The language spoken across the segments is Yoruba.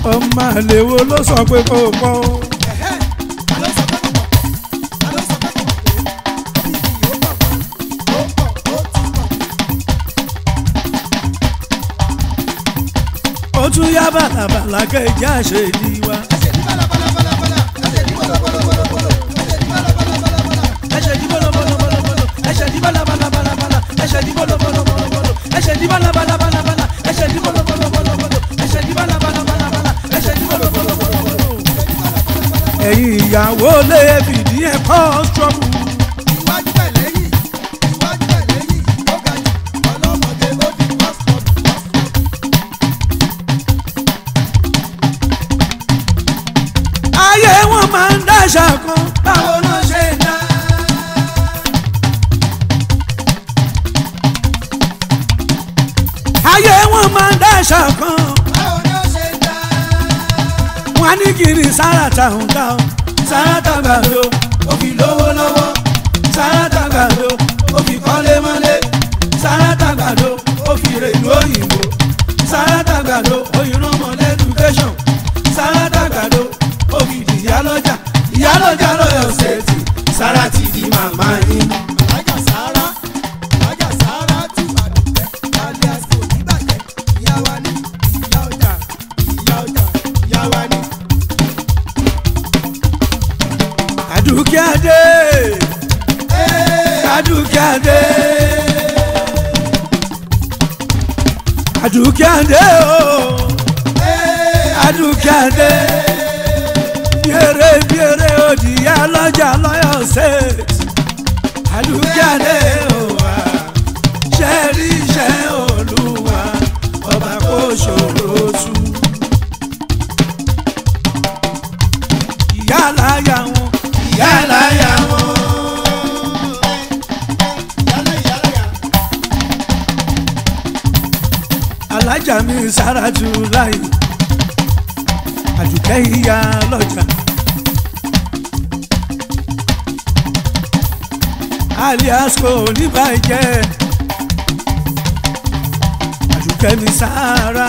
ọmọ àlèwo ló sọ pé kò pọ̀ o. Ẹ̀hẹ́, ta ló sọ pé kò pọ̀? Ta ló sọ pé kò pọ̀? Ó ní kí yóò pọ̀ gan. Ó pọ̀, ó ti pọ̀. ó tún yá bàlàbàlà kẹjá ṣe di wa. Ẹsẹ̀ ní bálabàlabàlà, ẹsẹ̀ ní bọ̀lọ̀bọ̀lọ̀bọ̀lọ̀, ẹsẹ̀ ní bálabàlabàlà. ẹsẹ̀ di bọ́lọ̀bọ́lọ̀bọ́lọ̀ ẹsẹ̀ di bàlàbàlàbàlà ẹsẹ̀ di bọ́lọ̀bọ́lọ̀bọ́lọ̀ ẹsẹ̀ di bàlàbàlàbàlà ẹsẹ̀ di bọ́lọ̀bọ́lọ̀bọ́lọ̀ ẹsẹ̀ di bàlàbàlàbàlà ẹsẹ̀ di bọ́lọ̀bọ́lọ̀bọ́lọ̀. ẹ̀yin ìyàwó lè fìdí ẹ̀ kọ́ ṣọ́ọ̀bù. Iwájú bẹ̀ lẹ́yìn, iwájú bẹ̀ lẹ́yìn, ó ga jù, ọlọ́mọge ó di pásítọ̀, pásítọ̀. ayé wọn máa ń dáṣà kan báwo ló ṣe dá. ayé wọn máa ń dáṣà kan Báwo ni ó ṣe dá? wọn ní kiri sáràtà ń dá o sáràtà gbàdo ó fi lówó lọ́wọ́ sáràtà gbàdo ó fi kọ́lé mọ́lé sáràtà gbàdo ó fi rèlú òyìnbó sáràtà gbàdo ó yìnbọn ọmọ lẹ́dúkéṣọ̀n sáràtà gbàdo ó fi di ìyálọ́jà ìyálọ́jà lọ́yọ̀ ṣètì sáràtì di màmá yín. Alájà Sàárà, Alájà Sàárà tù àdùpẹ́, alias kò ní bàjẹ́, ìyá wa ní, ìyá ọjà, ìyá ọjà, ìyá wa ní. Àdùkẹ́ Adé Àdùkẹ́ Adé Àdùkẹ́ Adé o Àdùkẹ́ Adé biere biere òdìyà lọ́jà lọ́yọ̀ state Àdùkẹ́ Adé o wa ṣẹ́rí iṣẹ́ olúwa ọba kò ṣòro tú. ìyá láyà wọn ìyá láyà wọn. Ìyálẹ̀ ìyálẹ̀ alájà mi sáràtú láyé àdùkẹ́ ìyá lọ́jà. alias kò ní bàjẹ́ àdùkẹ́ mi sára.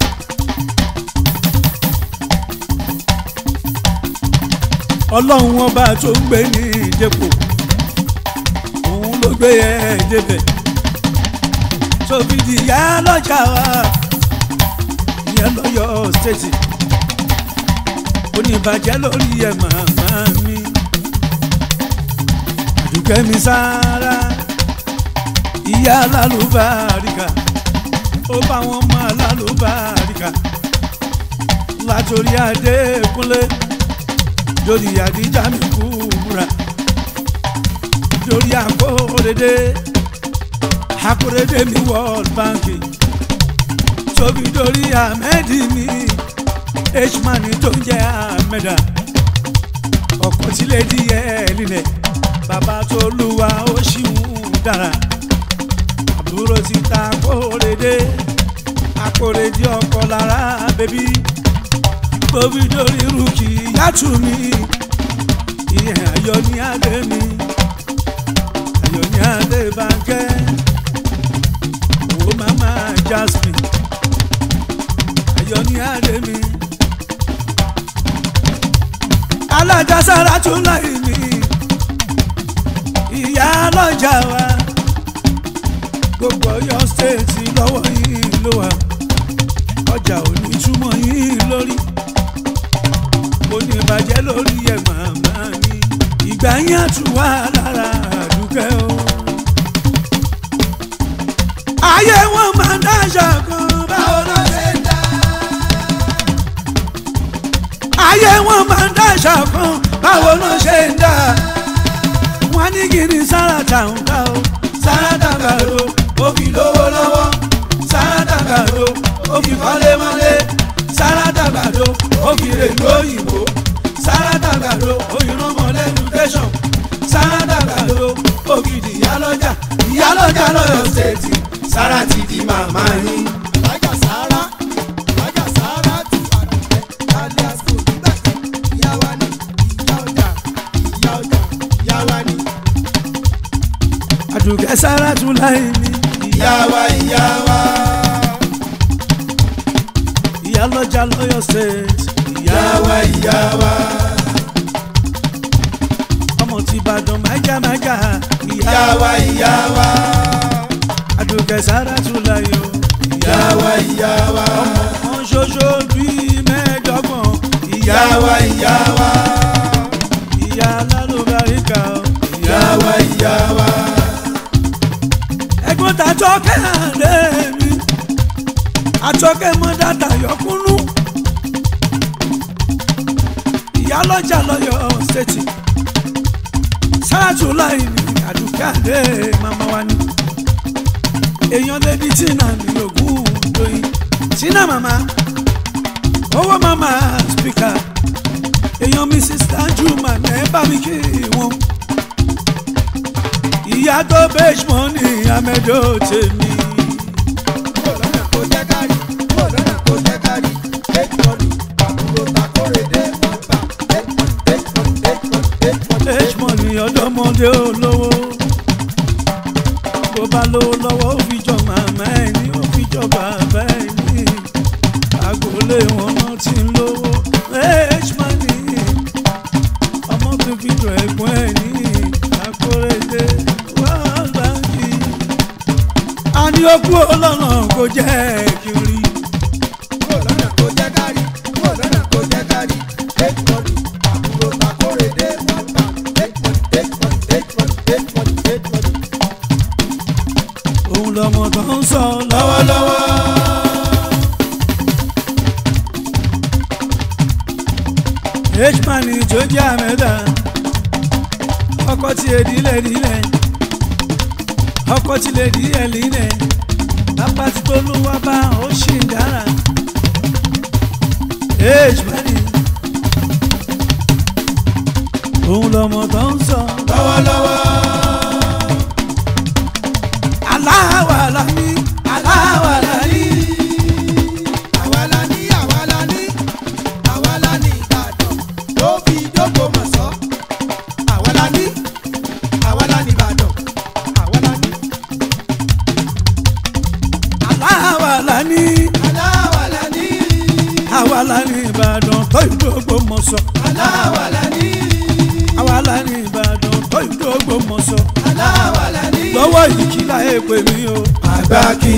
ọlọ́run ọba tó ń gbé ní ìdẹ́pọ̀ òun ló gbé ẹ̀ débẹ̀ sófìdí ìyá lọ́jà wa ìyẹn lọ́yọ̀ stéètì oníbàjẹ́ lórí ẹ̀ màmá mi àdùkẹ́ mi sára ìyá alálùbáríkà ó bá wọn mọ alálùbáríkà látòrí adékúnlé lórí àdíjà mi kúra lórí àkórèdé àkórèdé mi world bank tóbi lórí ahmed mi hman tó ń jẹ ahmeda ọkọ tí lè di ẹ lílẹ bàbá tó lùwà ó ṣìwọ̀n dára àbúrò ti ta àkórèdé àkórèdé ọkọ lára bẹbí tóbi lórí rúkì yàtú mi ìyẹn ayọ̀ ní adé mi ayọ̀ ní adé bànkẹ́ owó mama jasmine ayọ̀ ní adé mi alájà sára tún láì mi ìyá lọ́jà wa gbogbo Ọ̀yọ́ stéètì lọ́wọ́ yìí ló wà ọjà ò ní túmọ̀ yìí lórí kò ní bàjẹ́ lórí ẹ̀ màmá mi ìgbà yẹn àtún wà lára àdúkẹ́ o. ayé wọn máa ń dáṣà kan báwo ló ṣe dá. ayé wọn máa ń dáṣà kan báwo ló ṣe ń dá. wọ́n ní kí ni sáràtà ń dá o sáràtà gbàdo ó fi lówó lọ́wọ́ sáràtà gbàdo ó fi kọ́lé mọ́lé sáràtà gbàdo ó fi rèlú òyìnbó sáràtà gbàdo ó yìnbọn ọmọ lẹ́dúkéṣọ̀n sáràtà gbàdo ó fi di ìyálọ́jà ìyálọ́jà lọ́yọ̀ ṣètì sáràtì di màmá yín. Alájà Sàárà, Alájà Sàárà tù àdùpẹ́, alias kò ní bàjẹ́, ìyá wa ní, ìyá ọjà, ìyá ọjà, ìyá wa ní. àdùkẹ́ sáràtù láì ní. Ìyá wa, ìyá wa. ìyá ìyálọ́jà lọ́yọ̀ state ìyá wa ìyá wa ọmọ ti ìbàdàn májámájá ìyá wa ìyá wa àdùkẹ́ sára tún láyò ìyá wa ìyá wa ọmọ ṣoṣo bíi mẹ́ẹ̀ẹ́dọ́gbọ̀n ìyá wa ìyá wa ìyá alálùbáríkà o. ìyá wa ìyá wa ẹ̀gbọ́n tàjọ́ kẹ́hìndé mi àtọ́kẹ́ mọ́ dàtà yọkúnú ìyálọ́jà lọ́yọ̀ ṣètì sáàtù láì ní àdùkẹ́ àdé màmá wa ni èèyàn débi tínà ní ogún lóyìn tínà màmá owó màmá spíkà èèyàn mrs danjuma ẹ bá mi kí wọn ìyá tó bẹ́ẹ̀ mọ́ ní amẹ́dọ́ tèmi. kó lọ́nà kó jẹ́ kárí kó lọ́nà kó jẹ́ kárí eight money àbúrò takóredé wọ́n gbà eight money eight money eight money eight money eight Èjmọ̀ ni ọ̀dọ́mọdé olówó. Bó bá lówó lọ́wọ́ ó fi jọ màmá ẹ̀ ní ó fi jọ bàbá ẹ̀ ní. Àgòlé wọn náà ti ń lówó. Èjmọ̀ ni ọmọ tó fi jọ ẹ̀gbọ́n ẹ̀ ní. Àkórèdé wá báńkì. A ní ó kú ọlọ́nà kó jẹ́ kiri. kó lọ́nà kó jẹ́ kárí kó lọ́nà kó jẹ́ kárí eight money àbúrò takóredé wọ́n gbà eight money eight money eight money eight money eight money. Òun lọmọ tó ń sọ lọ́wọ́lọ́wọ́. Hman tó jẹ́ àmẹ́ta ọkọ̀ tí èdílẹ̀ dílẹ̀ ọkọ̀ tí lè dílẹ̀ lílẹ̀ bàbá tí tó lù wá bá ó ṣì ń dára. Hman òun lọmọ tó ń sọ lọ́wọ́lọ́wọ́ aláwàlá ní aláwàlá ní. àwa la ní àwa la ní àwa la ní ìbàdàn tó fi dógò mọ̀ sọ́ àwa la ní àwa la ní ìbàdàn àwa la ní aláwàlá ní aláwa la ní àwa la ní ìbàdàn tó ìdógbò mọ̀sọ̀ aláwa la ní àwa la ní ìbàdàn tó ìdógbò mọ̀sọ̀ aláwa la ní. lọ́wọ́ yìí kí láyé pè mí o. àgbà kí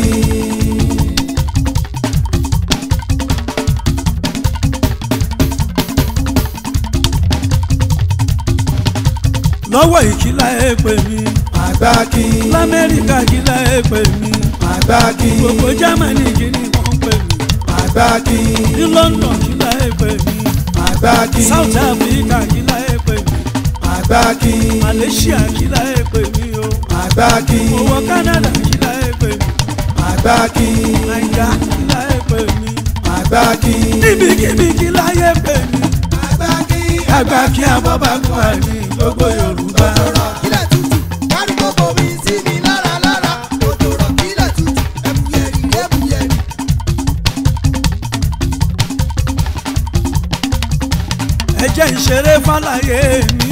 lọ́wọ́ yìí kí láyé pè mí. àgbà kí lamẹ́ríkà kí láyé pè mí. àgbà kí gbogbo germany kí ni wọ́n pè mí. àgbà kí ní london kí láyé pè mí. àgbà kí south africa kí láyé pè mí. àgbà kí malaysia kí láyé pè mí o. àgbà kí owó canada kí láyé pè mí. àgbà kí naija kí láyé pè mí. àgbà kí níbikíbi kí láyé pè mí. àgbà kí àgbà kí abọ́bàgùn àní gbogbo yorùbá. òjòrò kílẹ̀ tutù kárí gbogbo mi sí mi lára lára òjòrò kílẹ̀ tutù ẹ̀bùyẹ̀rì ẹ̀bùyẹ̀rì. ẹ jẹ́ ìṣeré fàlàyé mi.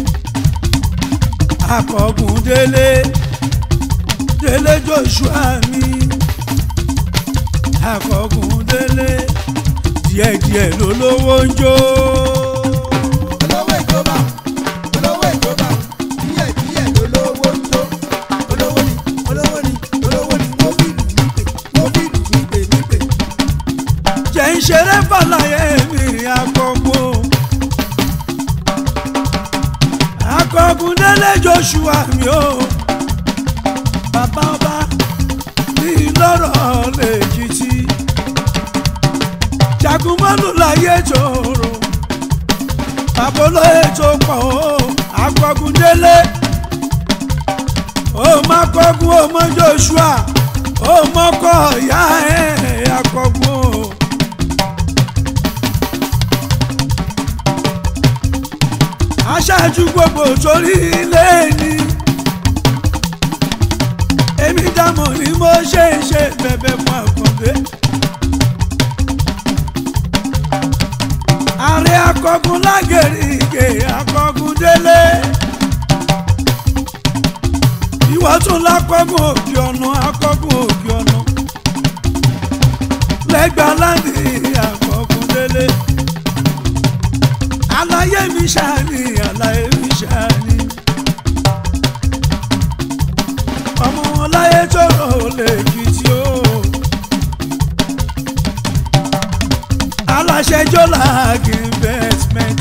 akọ̀gùn délé délé joshua mi. akọ̀gùn délé díẹ̀díẹ̀ lólówó ń jó. olówó ìjọba olówó ìjọba díẹ̀ díẹ̀ lolówó ń tó olówó ni olówó ni olówó ni mo fi lù mí pè mo fi lù mí pè mí pè. jẹ́ ìṣeré fàlàyé mi akọ̀gùn. akọ̀gùn délé joshua mi o. bàbá ọba ní lọ́rọ̀ lèkìtì. jagunmọ́lù láyé tòrò. bàbá olóyè tó pọ̀ o akọ̀gùn délé. ó má kọ́gùn ó mọ joshua ó mọ́kọ̀ ìyá ẹ̀ akọ̀gùn o. aṣáájú gbogbo torí ilé ni èmi dámọ̀ ni mo ṣe ń ṣe bẹ̀bẹ̀ fún àkàndé. ààrẹ akọgun lágẹ̀rìgẹ̀ akọgun délé ìwọ tún lákọgun òkè ọ̀nà akọgun òkè ọ̀nà ẹgbẹ́ aláǹdí àkọ́kùndélé àlàyé mi ṣáàní àlàyé mi ṣáàní ọmọ wọn láyé tọrọ lèkìtì o aláṣẹ jọlá investment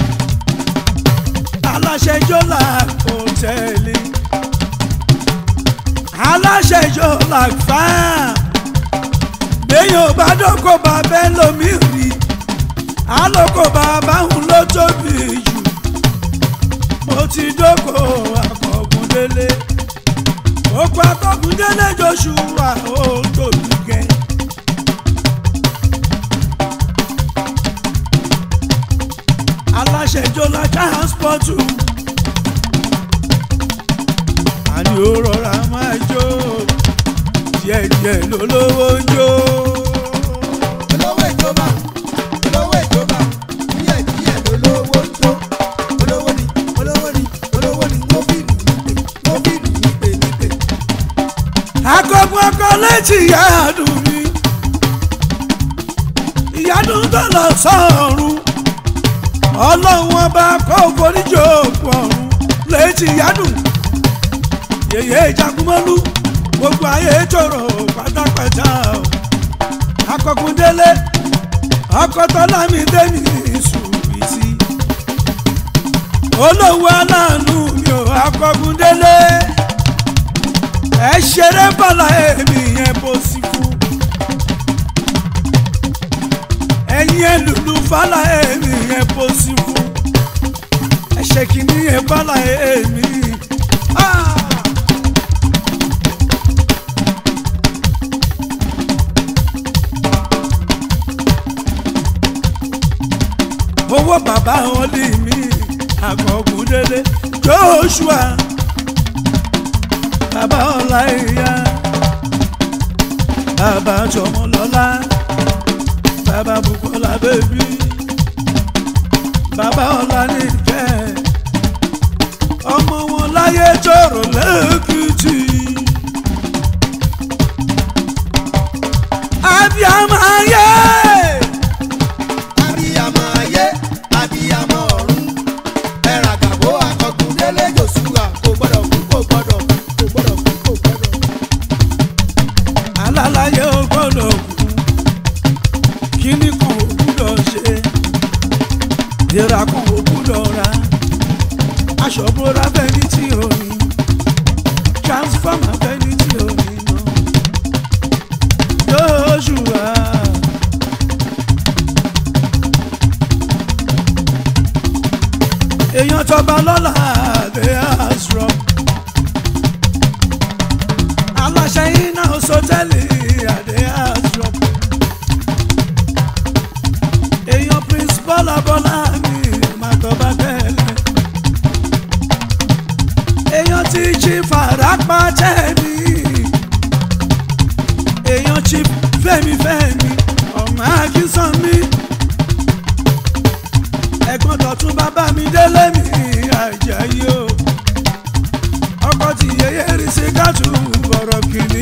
aláṣẹ jọlá hòtẹ́ẹ̀lì aláṣẹ jọlá farm lẹ́yìn bá dọ́kọ̀ bá bẹ́ẹ̀ lómi rí alọ́kọ̀ bàbá òun ló tóbi jù mo ti dọ́kọ̀ akọ̀gùndélé òkú akọ̀gùndélé joshua ó tóbi gẹ̀. aláṣẹ jọlá transport àní ó rọra máa jó díẹ̀díẹ̀ lólówó ń jó. olówó ìjọba olówó ìjọba díẹ̀ díẹ̀ lolówó ń tó olówó ni olówó ni olówó ni mo fi lù nípe mo fi lù nípe nípe. akọgun ọkọ létí ìyáàdùn mi ìyáàdùn tó lọ sọ́ọ̀rùn ọlọ́run ọba kó foríjì òkú ọ̀run létí ìyáàdùn yèyé ìjagunmọ́lú gbogbo ayé tòrò pátápátá o akọkùndélé ọkọtọ́lámi dẹ́mi sùwìtì olówó aláàánú mi ò akọkùndélé ẹ ṣeré bọ́lá èmi yẹn bó sí fún ẹ̀yin ẹlùlù bọ́lá èmi yẹn bó sí fún ẹ ṣe kìíní yẹn bọ́lá èmi. Ah! owó bàbá wọn lè mí àkọkùndélé joshua bàbá ọlá ìyá bàbá tọmọlọlá bàbá bukola bèbí bàbá ọlá nìkẹ́ ọmọ wọn láyé tọrọ lẹ́kìtì abiyamọ ayé abiyamọ ayé abiyamọ ọ̀run ẹ̀rà gàbó akọkùndélé joshua kò gbọ́dọ̀ kú kò gbọ́dọ̀ kú kò gbọ́dọ̀ kú kò gbọ́dọ̀ kú. alálàyé ò gbọ́dọ̀ kú kíní kan ò gbúdọ̀ ṣe ìra kan ò gbúdọ̀ ra aṣọ bóra fẹ́ni tí ò ní transformer fẹ́ni tí ò ní ná Joshua. èèyàn tọba lọ́la they are strong aláṣẹ iná sọtẹ́lì àdé àṣọ. èèyàn prince bọ́lá bọ́lá mi máa tọ́ba tẹ́lẹ̀. èèyàn ti chief àràpá tẹ́mi. èèyàn chief fẹ́mi fẹ́mi ọmọ akínsán mi. ẹ̀gbọ́n tọ̀tún bàbá mi délé mi àjàyí o ọkọ ti yẹyẹ rí sí kátù bọ̀rọ̀ kìíní.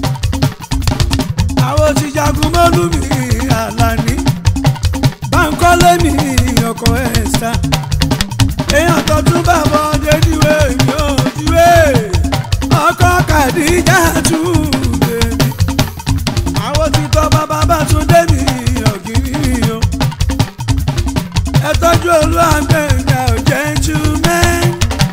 àwọn ti jagun mọ́lú mi àlàní. báńkọ́lé mi ọkọ̀ ẹ̀sà. èèyàn tọ́tún bàbá dédìwé mi ò diwé. ọkọ̀ kàdíjà tù bèbí. àwọn ti tọ́ bàbá bá tún dé mi ọ̀gìrì o. ẹ tọ́jú olú àgbẹ̀yà gentleman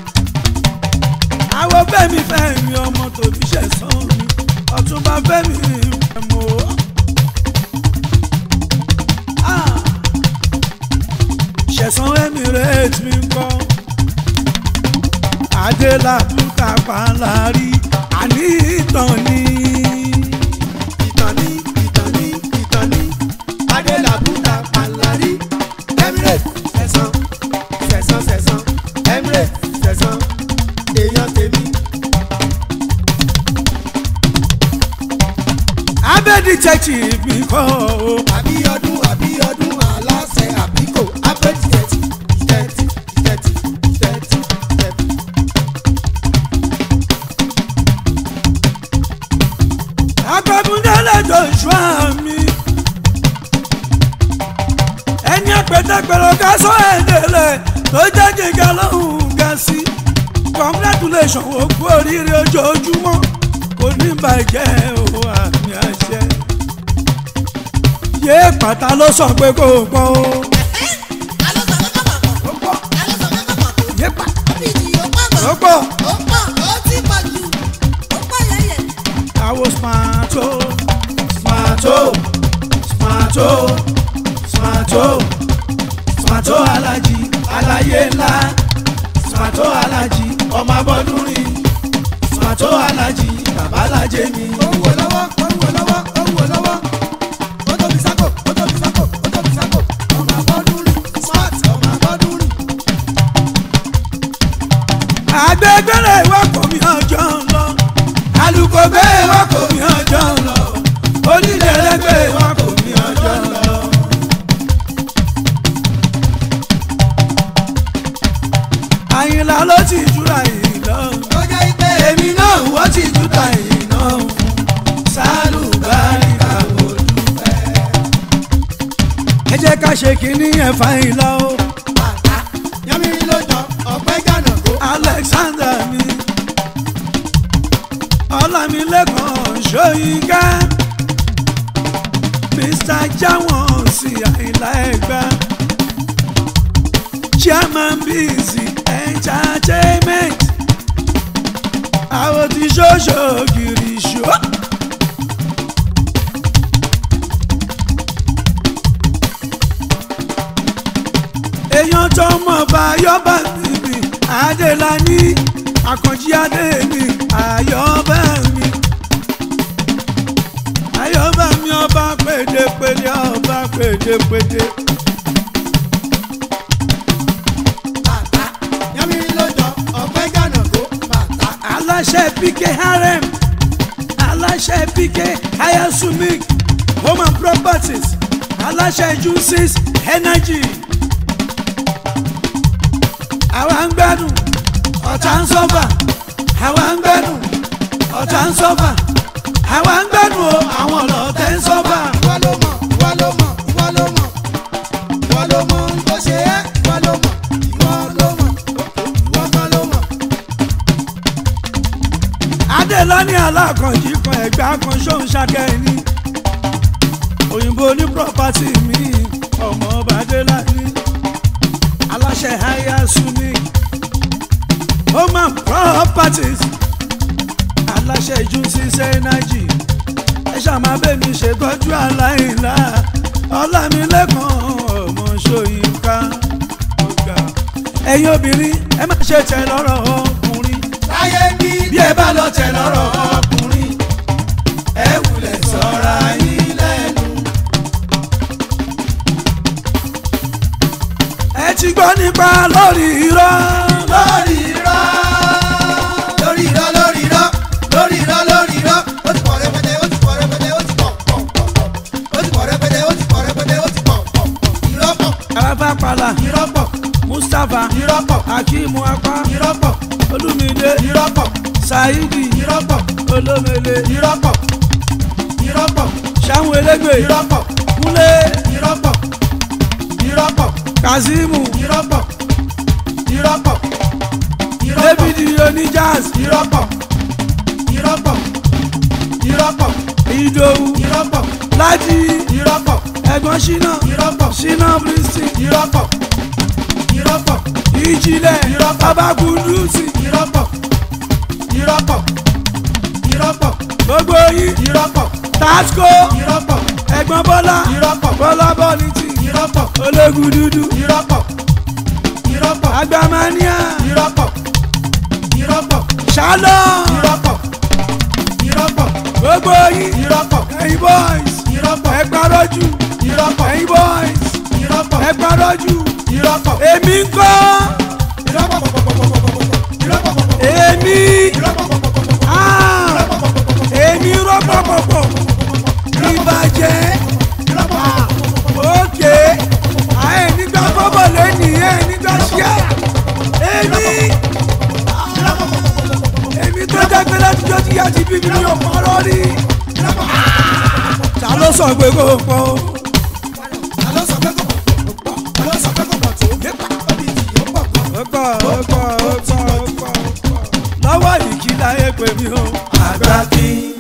àwọn fẹ́mi fẹ́mi ọmọ tòbí ṣẹ̀sán mi ọ̀túnba fẹ́mi ẹ̀mọ́. ṣẹ̀sán emirate mi ń kọ́ adélabúta pàǹlárí àní ìtàn ni. ìtàn ní ìtàn ní ìtàn ní adélabúta pàlàrí emirate sẹ̀sán sẹ̀sán sẹ̀sán emirate sẹ̀sán èèyàn tèmi. abẹ́ detective mi kọ́ o. àbíọdún àbíọdún aláṣẹ àbíkò abẹ́tì tẹ̀tì tẹ̀tì tẹ̀tì tẹ̀tì tẹ̀tì. agbábúndélé joshua mi pẹ̀tẹ́pẹ̀rọ ká sọ ẹ̀dẹ̀lẹ̀ tó jẹ́ gíga lọ́hùn ga sí congratulation ó kú oríire ojoojúmọ́ kò ní bàjẹ́ o àmì àṣẹ. yé pàtà ló sọ pé kò gbọ́ o. ó pọ̀ yé pàtà ó pọ̀ àwo smarto smarto smarto smarto smarto alaji alaye ńlá smarto alaji ọmọ abọ́dúnrin smarto alaji babalajẹ mi. ó ń wò lọ́wọ́ ó ń wò lọ́wọ́ ó ń wò lọ́wọ́ ó tóbi sáko ó tóbi sáko ó tóbi sáko ọmọ abọ́dún rìn smart ọmọ abọ́dún rìn. àgbẹ̀gbẹ̀rẹ̀ ìwà kò mí ọjọ́ ń lọ alùpùpù gbé ìwà kò mí ọjọ́ ń lọ onídẹ̀ẹ́lẹ́gbẹ̀ ìwà kò mí ọjọ́ ń lọ. àyìnlá ló ti júra yìí lọ ó jẹ́ ipé èmi náà wọ́n ti júta yìí náà sálùbárí àwòdúpẹ́. ẹ jẹ́ ká ṣe kínní ẹ̀ fáyín lọ́wọ́. bàtà yánmírín ló jọ ọ̀pẹ́ gànà kó. alexander mi ọlámilẹ́kan ṣóyínká mr jawon sí àìlá ẹgbà chairman busy entertainment àwọn tí ṣoṣo kiri ṣó. èèyàn tó mọ̀ bá yọ́bà níbi adélání àkànjí adé mi àyọ́bà mi àyọ́bà mi ọba pèdépèdé ọba pèdépèdé. bàtà yánmírín ló jọ ọ̀pẹ́ gànà kó. bàtà aláṣẹ pk harem aláṣẹ pk ayasumik home and properties aláṣẹ juices energy àwa ń gbádùn ọ̀tá ń sọ́fà àwa ń gbádùn ọ̀tá ń sọ́fà àwa ń gbádùn o àwọn ọ̀lọ́tẹ̀ ń sọ́fà. ìwọ ló mọ̀ ìwọ ló mọ̀ ìwọ ló mọ̀ ìwọ ló mọ̀ ohun tó ṣe é ìwọ ló mọ̀ ìwọ ló mọ̀ ìwọ kan ló mọ̀. adélọ́ní alákànjí kan ẹ̀gbá kan ṣóun ṣàkẹ́ni òyìnbó ní property mi ọmọ ọba adélọ́ní aláṣẹ haya sumi home and properties aláṣẹ juices energy ẹ ṣàmà bẹ́ẹ̀ni ṣètọ́jú aláìlá ọlámilẹ́kan ọmọ ṣòyínká ọ̀gá ẹ̀yin obìnrin ẹ má ṣe tẹ̀ lọ́rọ̀ ọkùnrin láyé bí bí ẹ bá lọ tẹ lọ́rọ̀ ọkùnrin ẹ wulẹ̀ sọ́ra yín lẹ́nu. ẹ ti gbọ́ nípa lórí irọ́ lórí irọ́ lórí irọ́ lórí irọ́ lórí irọ́ lórí irọ́ ó ti pọ̀ rẹpẹtẹ ó ti pọ̀ rẹpẹtẹ ó ti pọ̀ pọ̀ pọ̀ pọ̀ ó ti pọ̀ rẹpẹtẹ ó ti pọ̀ rẹpẹtẹ ó ti pọ̀ pọ̀ pọ̀ irọ́ pọ̀ alábàpàlà irọ́ pọ̀ mustapha irọ́ pọ̀ akimu apá irọ́ pọ̀ olumide irọ́ pọ̀ saidi irọ́ pọ̀ olomele irọ́ pọ̀ irọ́ pọ̀ sáwọn elégbè irọ́ pọ̀ kúnlé irọ́ pọ̀ irọ́ pọ̀ kazeemu irọ́ pọ̀ irọ́ pọ̀ irọ́ pọ̀ david onijaz irọ́ pọ̀ irọ́ pọ̀ irọ́ pọ̀ idowu irọ́ pọ̀ láti irọ́ pọ̀ ẹ̀gbọ́n ṣínà irọ́ pọ̀ ṣínà bristi irọ́ pọ̀ irọ́ pọ̀ ìjìnlẹ̀ Irọ́. babakundusi irọ́ pọ̀ irọ́ pọ̀ irọ́ pọ̀ gbogbo yín irọ́ pọ̀ tasco irọ́ pọ̀ ẹ̀gbọ́n bọ́lá irọ́ pọ̀ bọ́lá bọ́lìtì irọ́ pọ̀ ológun dúdú irọ́ pọ̀ irọ́ pọ̀ agbamania irọ́ pọ̀ irọ́ pọ̀ shalom irọ́ pọ̀ irọ́ pọ̀ gbogbo yín irọ́ pọ̀ ẹ̀yin boys irọ́ pọ̀ ẹ gbàrọ́jù irọ́ pọ̀ ẹ̀yin boys irọ́ pọ̀ ẹ gbàrọ́jù irọ́ pọ̀ èmi ń kọ́ irọ́ pọ̀ pọ̀ pọ̀ pọ̀ pọ̀ pọ̀ pọ̀ irọ́ pọ̀ pọ̀ pọ̀ èmi irọ́ pọ̀ pọ̀ pọ̀ pọ̀ pọ̀ ah, irọ́ pọ̀ pọ̀ pọ̀ pọ̀ èmi rọ́pọ̀pọ̀pọ̀ ìbàjẹ́ irọ́ pọ̀ pọ̀ pọ̀ òkè àyè nígbà kọ́bọ̀ lẹ́nìí ẹ̀ nígbà ṣíà èmi èmi tó dẹ́gbẹ́ látijọ́ tí yá ti bí mi ní ọ̀pọ̀rọ̀ rí ta ló sọ pé kò pọ̀ o ta ló sọ pé kò pọ̀ báńkì láyé pè mí o. àgbà kí.